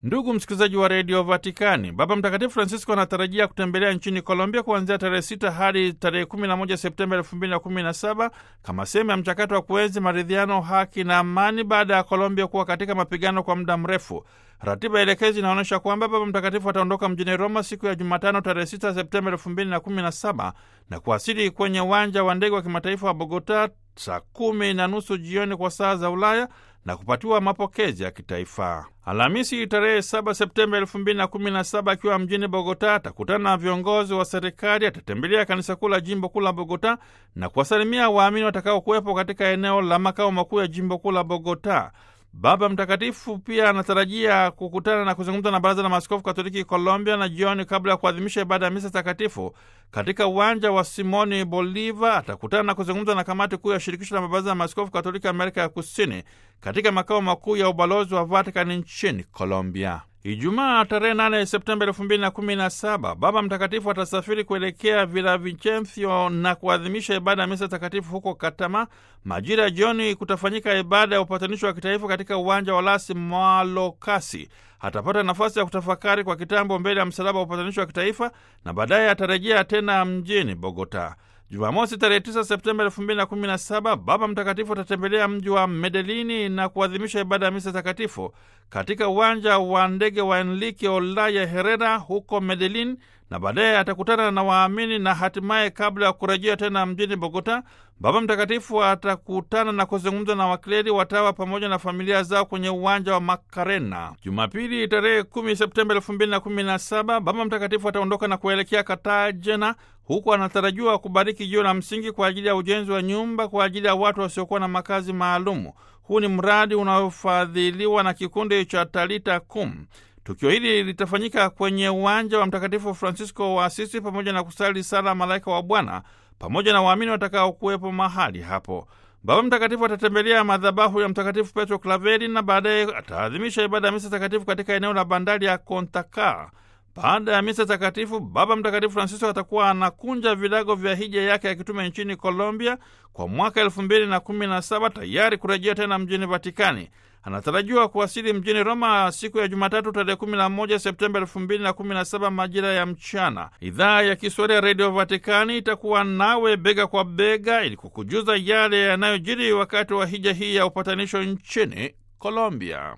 Ndugu msikilizaji wa redio Vatikani, Baba Mtakatifu Francisco anatarajia kutembelea nchini Colombia kuanzia tarehe 6 hadi tarehe 11 Septemba 2017 kama sehemu ya mchakato wa kuenzi maridhiano, haki na amani baada ya Colombia kuwa katika mapigano kwa muda mrefu. Ratiba elekezi inaonyesha kwamba Baba Mtakatifu ataondoka mjini Roma siku ya Jumatano tarehe 6 Septemba 2017 na kuwasili kwenye uwanja wa ndege wa kimataifa wa Bogota saa kumi na nusu jioni kwa saa za Ulaya na kupatiwa mapokezi ya kitaifa. Alhamisi tarehe 7 Septemba 2017 akiwa mjini Bogota atakutana na viongozi wa serikali, atatembelea kanisa kuu la jimbo kuu la Bogota na kuwasalimia waamini watakaokuwepo katika eneo la makao makuu ya jimbo kuu la Bogota. Baba Mtakatifu pia anatarajia kukutana na kuzungumza na Baraza la Maaskofu Katoliki Colombia na jioni, kabla ya kuadhimisha ibada ya misa takatifu katika uwanja wa Simoni Bolivar, atakutana na kuzungumza na kamati kuu ya shirikisho la mabaraza ya maaskofu Katoliki Amerika ya Kusini katika makao makuu ya ubalozi wa Vatikani nchini Colombia. Ijumaa tarehe 8 Septemba 2017 Baba Mtakatifu atasafiri kuelekea Villavicencio na kuadhimisha ibada ya misa takatifu huko Katama. Majira ya jioni kutafanyika ibada ya upatanisho wa kitaifa katika uwanja wa Las Malokasi. Atapata nafasi ya kutafakari kwa kitambo mbele ya msalaba wa upatanisho wa kitaifa na baadaye atarejea tena mjini Bogota. Jumamosi tarehe 9 Septemba 2017 Baba Mtakatifu atatembelea mji wa Medelini na kuadhimisha ibada ya misa takatifu katika uwanja wa ndege wa Enrique Olaya Herrera huko Medelin, na baadaye atakutana na waamini na hatimaye, kabla ya kurejea tena mjini Bogota, Baba Mtakatifu atakutana na kuzungumza na wakleri, watawa pamoja na familia zao kwenye uwanja wa Makarena. Jumapili tarehe 10 Septemba 2017 Baba Mtakatifu ataondoka na kuelekea Cartagena huku anatarajiwa kubariki jiwe la msingi kwa ajili ya ujenzi wa nyumba kwa ajili ya watu wasiokuwa na makazi maalumu. Huu ni mradi unaofadhiliwa na kikundi cha Talita Kum. Tukio hili litafanyika kwenye uwanja wa Mtakatifu Francisco wa Asisi pamoja na kusali sala Malaika wa Bwana pamoja na waamini watakaokuwepo mahali hapo. Baba Mtakatifu atatembelea madhabahu ya Mtakatifu Petro Klaveri na baadaye ataadhimisha ibada ya misa takatifu katika eneo la bandari ya Kontakar. Baada ya misa takatifu, Baba Mtakatifu Francisco atakuwa anakunja vilago vya hija yake ya kitume nchini Colombia kwa mwaka elfu mbili na kumi na saba tayari kurejea tena mjini Vatikani. Anatarajiwa kuwasili mjini Roma siku ya Jumatatu tarehe 11 Septemba 2017 majira ya mchana. Idhaa ya Kiswahili ya Redio Vatikani itakuwa nawe bega kwa bega ili kukujuza yale yanayojiri wakati wa hija hii ya upatanisho nchini Colombia.